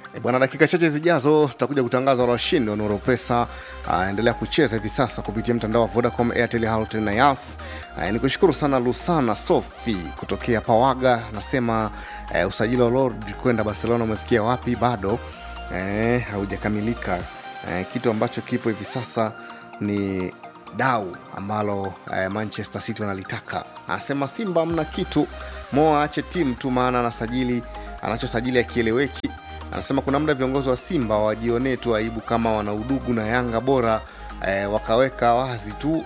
E bwana, dakika chache zijazo tutakuja kutangaza washindi wa Nuru Pesa. Uh, endelea kucheza hivi sasa kupitia mtandao wa Vodacom, Airtel, Halotel na Yas. Uh, nikushukuru sana Lusana Sofi kutokea Pawaga, nasema uh, usajili wa Lord kwenda Barcelona umefikia wapi? Bado uh, haujakamilika. Uh, kitu ambacho kipo hivi sasa ni dau ambalo uh, Manchester City wanalitaka. Anasema Simba mna kitu, Mo aache timu tu, maana anasajili anachosajili akieleweki anasema kuna muda viongozi wa Simba wajionee tu aibu kama wana udugu na Yanga, bora eh, wakaweka wazi tu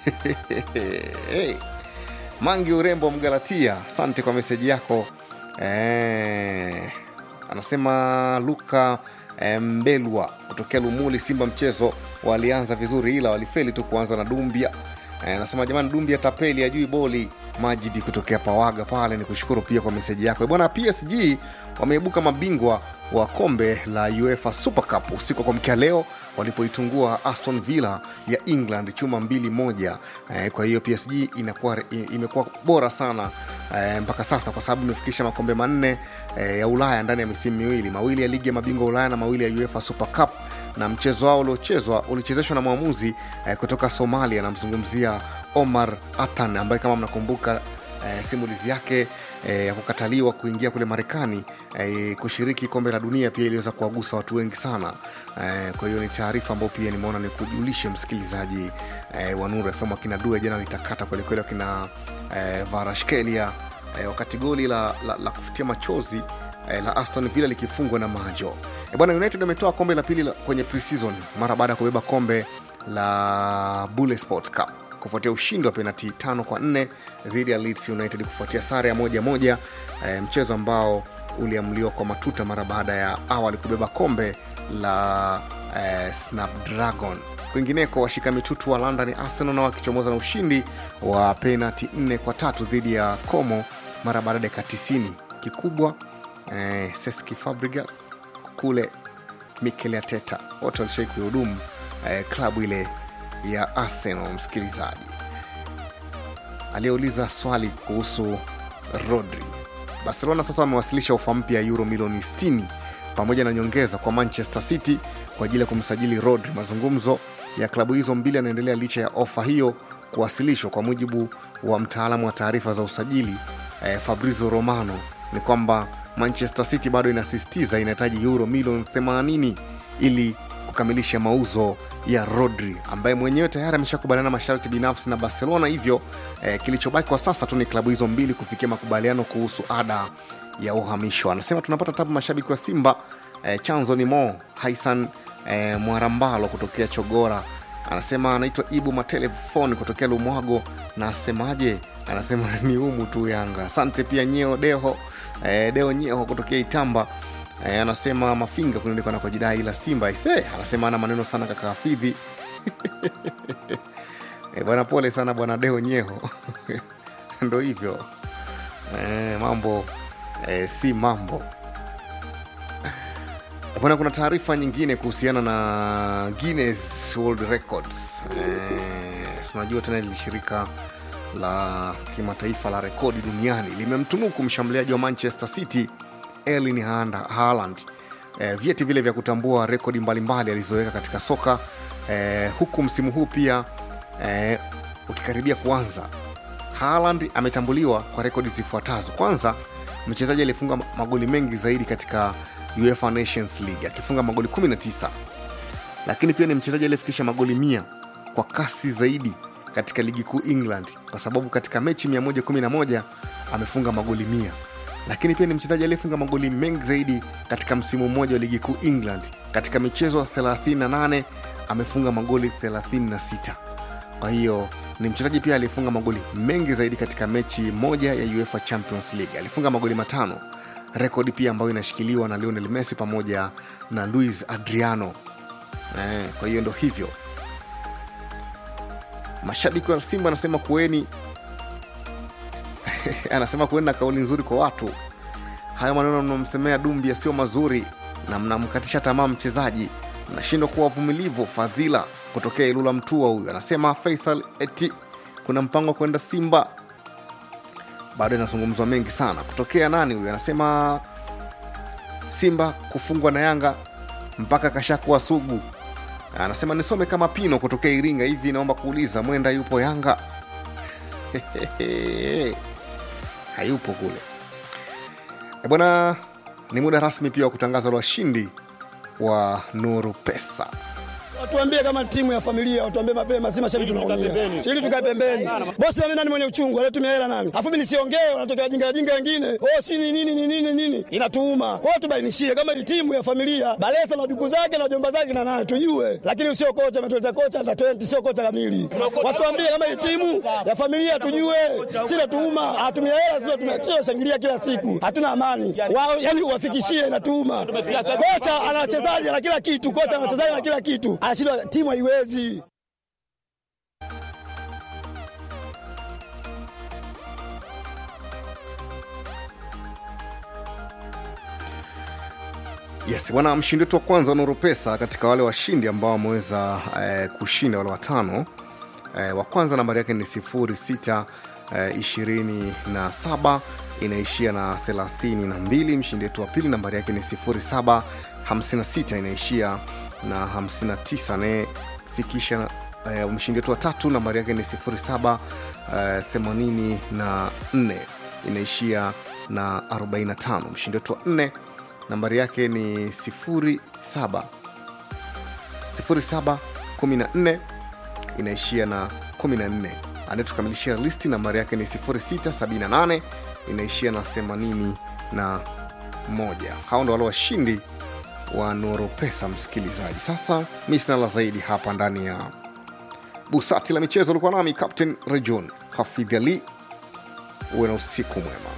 hey. Mangi Urembo Mgalatia, asante kwa meseji yako eh, anasema Luka eh, Mbelwa kutokea Lumuli, Simba mchezo walianza vizuri, ila walifeli tu kuanza na Dumbia eh, anasema jamani, Dumbia tapeli ajui boli Majidi kutokea Pawaga pale, ni kushukuru pia kwa meseji yako bwana. PSG wameibuka mabingwa wa kombe la UEFA Super Cup usiku wa kuamkia leo walipoitungua Aston Villa ya England chuma mbili moja. Eh, kwa hiyo PSG inakuwa imekuwa bora sana eh, mpaka sasa kwa sababu imefikisha makombe manne eh, ya Ulaya ndani ya misimu miwili, mawili ya ligi ya mabingwa Ulaya na mawili ya UEFA Super Cup na mchezo wao uliochezwa ulichezeshwa na mwamuzi eh, kutoka Somalia, namzungumzia Omar Atan ambaye kama mnakumbuka eh, simulizi yake eh, ya kukataliwa kuingia kule Marekani eh, kushiriki kombe la dunia pia iliweza kuwagusa watu wengi sana eh, kwa hiyo ni taarifa ambayo pia nimeona ni kujulishe msikilizaji eh, wa Nuru FM akina Due jana litakata kwelikweli akina eh, Varashkelia eh, wakati goli la, la, la kufutia machozi eh, la Aston Villa likifungwa na Majo. E bwana, United ametoa kombe la pili la, kwenye preseason mara baada ya kubeba kombe la Bule Sports Cup kufuatia ushindi wa penati tano kwa nne dhidi ya Leeds United kufuatia sare ya moja moja, e, mchezo ambao uliamliwa kwa matuta mara baada ya awali kubeba kombe la e, Snapdragon. Kwingineko, washika mitutu wa London Arsenal na wakichomoza na ushindi wa penati nne kwa tatu dhidi ya Como mara baada ya dakika 90. Kikubwa e, Cesc Fabregas kule Mikel Arteta wote walishai kuhudumu e, klabu ile ya Arsenal. Msikilizaji aliyeuliza swali kuhusu Rodri, Barcelona sasa wamewasilisha ofa mpya ya euro milioni 60 pamoja na nyongeza kwa Manchester City kwa ajili ya kumsajili Rodri. Mazungumzo ya klabu hizo mbili yanaendelea licha ya ofa hiyo kuwasilishwa. Kwa mujibu wa mtaalamu wa taarifa za usajili eh, Fabrizio Romano ni kwamba Manchester City bado inasisitiza inahitaji euro milioni 80 ili kukamilisha mauzo ya Rodri ambaye mwenyewe tayari ameshakubaliana masharti binafsi na Barcelona. Hivyo eh, kilichobaki kwa sasa tu ni klabu hizo mbili kufikia makubaliano kuhusu ada ya uhamisho. Anasema tunapata tabu mashabiki wa Simba. Eh, chanzo ni Mo Haisan eh, Mwarambalo kutokea Chogora. Anasema anaitwa Ibu Matelefoni kutokea Lumwago na asemaje? Anasema ni humu tu Yanga. Asante pia Nyeo Deho eh, Deo Nyeo kutokea Itamba E, anasema Mafinga kunaendekwa na kwa jidai ila Simba ise, anasema ana maneno sana kaka Hafidhi e, bwana pole sana bwana Deo Nyeho ndo hivyo e, mambo e, si mambo bwana. Kuna taarifa nyingine kuhusiana na Guinness World Records e, unajua tena ili shirika la kimataifa la rekodi duniani limemtunuku mshambuliaji wa Manchester City Erling Haaland e, vyeti vile vya kutambua rekodi mbalimbali alizoweka katika soka e, huku msimu huu pia e, ukikaribia kuanza. Haaland ametambuliwa kwa rekodi zifuatazo. Kwanza, mchezaji aliyefunga magoli mengi zaidi katika UEFA Nations League akifunga magoli 19, lakini pia ni mchezaji aliyefikisha magoli mia kwa kasi zaidi katika ligi kuu England, kwa sababu katika mechi 111 amefunga magoli mia lakini pia ni mchezaji aliyefunga magoli mengi zaidi katika msimu mmoja wa ligi kuu England. Katika michezo 38 amefunga magoli 36. Kwa hiyo ni mchezaji pia aliyefunga magoli mengi zaidi katika mechi moja ya UEFA Champions League. Alifunga magoli matano, rekodi pia ambayo inashikiliwa na Lionel Messi pamoja na Luis Adriano. Eh, kwa hiyo ndo hivyo, mashabiki wa Simba anasema kuweni anasema kuenda kauli nzuri kwa watu. Hayo maneno mnamsemea Dumbia sio mazuri na mnamkatisha tamaa mchezaji, mnashindwa kuwa wavumilivu. Fadhila kutokea Ilula Mtua huyu anasema Faisal eti kuna mpango wa kwenda Simba, bado inazungumzwa mengi sana. Kutokea nani huyu anasema simba kufungwa na yanga mpaka kashakuwa sugu anasema nisome kama pino kutokea iringa hivi naomba kuuliza mwenda yupo yanga hayupo kule E bwana ni muda rasmi pia wa kutangaza washindi wa nuru pesa Watuambie kama timu ya familia, watuambie mapema, si mashabiki tunaumia. Ili tukae pembeni. Bosi mimi nani mwenye uchungu, anatumia hela nani? Afu mimi nisiongee, wanatokea wajinga wajinga wengine. Oh, si ni nini ni nini nini? Inatuuma. Kwa hiyo tubainishie kama ni timu ya familia, Balesa na duku zake na jomba zake na nani tujue. Lakini usio kocha ametuleta kocha na 20 sio kocha kamili. Watuambie kama ni timu ya familia tujue. Si natuuma, hatumia hela sio tumia shangilia kila siku. Hatuna amani. Wao yani uwafikishie inatuuma. Kocha ana wachezaji na kila kitu, kocha ana wachezaji na kila kitu. Anashindwa timu haiwezi. yes bwana mshindi wetu wa kwanza wa nuru pesa katika wale washindi ambao wameweza eh, kushinda wale watano eh, wa kwanza nambari yake ni sifuri sita eh, ishirini na saba inaishia na thelathini na mbili mshindi wetu wa pili nambari yake ni sifuri saba hamsini na sita inaishia na hamsini na tisa anayefikisha eh, mshindi wetu wa tatu nambari yake ni sifuri saba eh, themanini na nne inaishia na 45 mshindi wetu wa nne nambari yake ni 07 07 14 inaishia na 14 anayetukamilishia listi nambari yake ni 0678 inaishia na 81 hao ndo wale washindi wa nuru pesa msikilizaji sasa mi sina la zaidi hapa ndani ya busati la michezo ulikuwa nami captain rejon hafidh ali uwe na usiku mwema